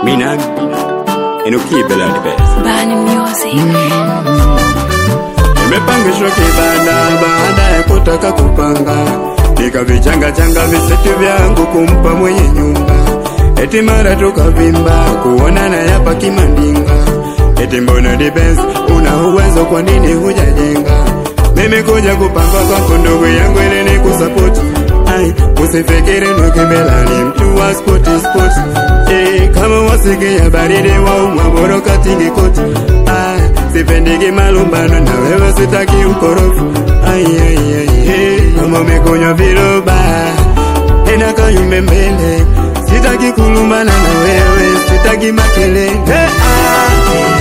Minami inukibela ni best Bani Music. Nimepangishwa kibanda baada ya kutaka kupanga, nikavichanga changa visetu vyangu kumpa mwenye nyumba, eti mara tukavimba kuonana yapa kimandinga, eti mbona dibes una uwezo, kwa nini hujajenga? Mimi kuja kupanga kwako ndugu yangu ili nikusapoti Ai, usifikiri nukibela ni mtu wa spoti spoti eh, kama wasikia baridi waumwa bora katingi koti ah, sipendiki malumbano na wewe sitaki ukorofi ai, ai, ai, eh, kama umekunywa viroba tena kayumbe mbele sitaki kulumbana na wewe sitaki makelele ah,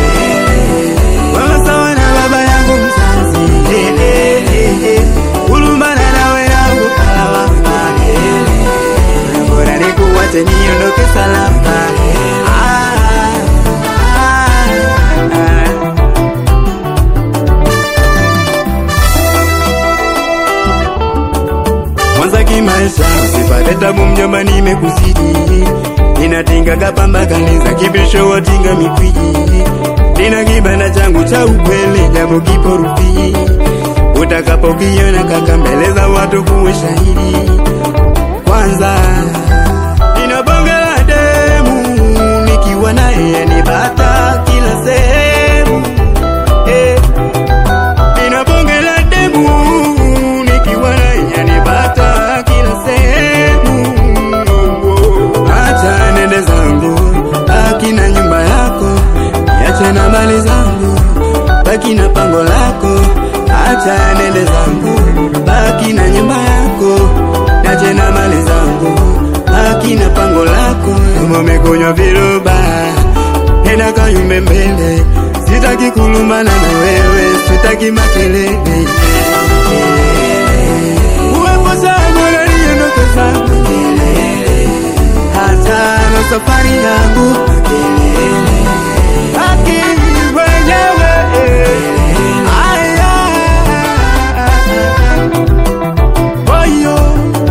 wewe sawa na baba yangu mzazi eh, eh, eh, eh, kulumbana nawe yangu kawa bora nikuwache niondoke salama ah, ah, ah. Mwanza kimaisha usipate tabu mjomba, nimekuzidi ninatinga pamba kaniza kibisho watinga mikwiji nina kibanda changu cha ukweli japo kipo rufii utakapokiona kaka mbele za watu kuwe shahidi kwanza nina bonge la demu nikiwa naye nipata kila sehemu eh. Nina bonge la demu nikiwa naye yanipata kila sehemu. Acha nende zangu, baki na nyumba yako, niache na mali zangu, baki na pango lako. Acha nende zangu, baki na nyumba yako, niache na mali zangu, baki na pango lako. Kama umekunywa viroba, nenda kayumbe mbele, sitaki kulumbana na wewe, sitaki makelele. Uwepo zangu na niondoke zangu, hata na safari yangu baki mwenyewe. Aya, oyo.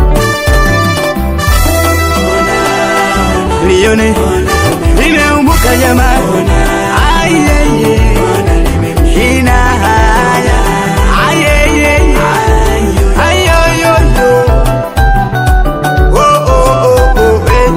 Lione nimeumbuka jamani, ayeye ina haya ayeye ayoyoyo oh oh oh oh eh.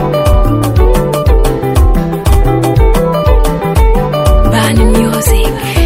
Bani Music.